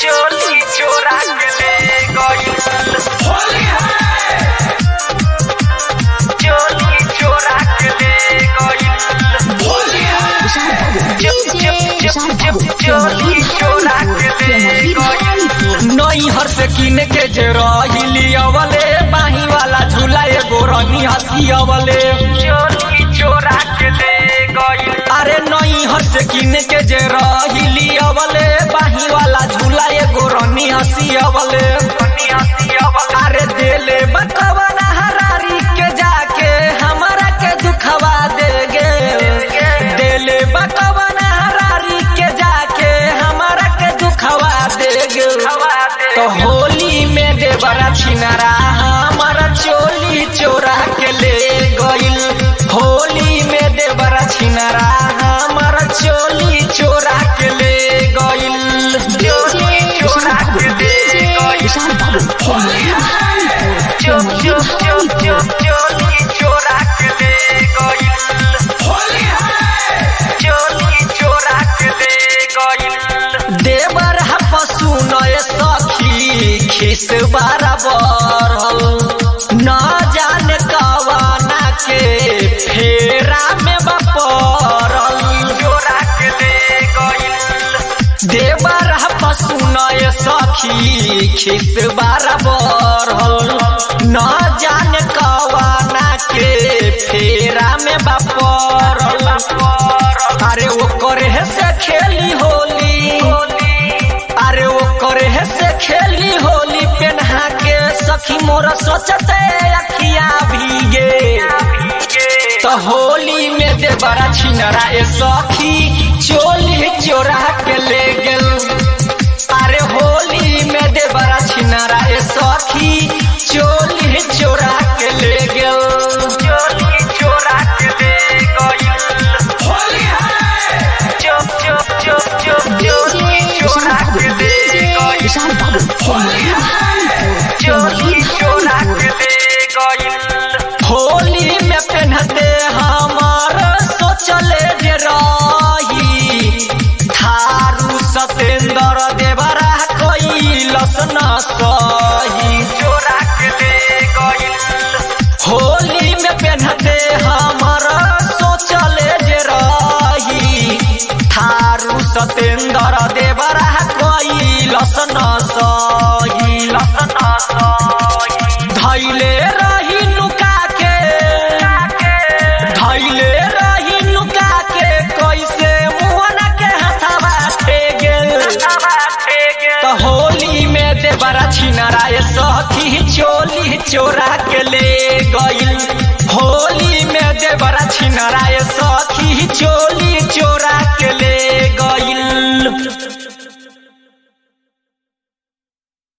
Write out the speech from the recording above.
चोली चोरा के ले गइल चोली चोरा के ले गइल चोली चोरा के ले गइल नैहर से किन के जे रहिली अवले बाही वाला झूला एगो रंगी हसी अवले चोली चोरा के ले गइल अरे नैहर से किन के जे रहिली अवले बाही वाला झूला एगो रंगी हसी अवले अरे देले बकवाना हरारी के जाके हमरा के दुखवा दे गे देले बकवाना हरारी के जाके हमरा के दुखवा दे गे तो होली में देवरा छिनरा हमारा चोली चोरा के ले गइल होली में देवरा छिनरा हमारा चोली चोरा के ले गइल चोली चोरा के ले गइल चो चो चो चो चोली चोरा के ले गइल चोली चोरा के ले गइल देवर पशु नय सखी खिस बराबर न जाने कवाना के फेरा में बपरल चोरा के ले गइल देवर पशु नय सखी खिस बराबर न जाने कवाना के फेरा में बपरल अरे वो करे से खेली होली अरे वो करे से खेली होली पेन्हा के सखी मोर सोचते अखिया भीगे तो होली में दे बड़ा छिनरा ए सखी चोली चोरा के ले गेल अरे होली में दे बड़ा छिनरा ए सखी चोली चोरा के ले गेल चोली चोरा के ले गइल चो चो चो चो चोली चोरा के ले गइल चोली चोरा के ले गइल होली में पहनते हमार सोचले जे रही थारू सतेंद्र देवरा कैलस न सही चोरा के ले गइल होली में पहनते हमार सोचले जे रही थारू सतेंद्र देवरा कैलस न सही लस न सही धैले रही नुका के धैले रही नुका के कैसे मुहना के हथवा थे गेल तो होली में देवरा छिनरा ये सखी चोली चोरा के ले गइल होली में देवरा छिनरा ये सखी चोली चोरा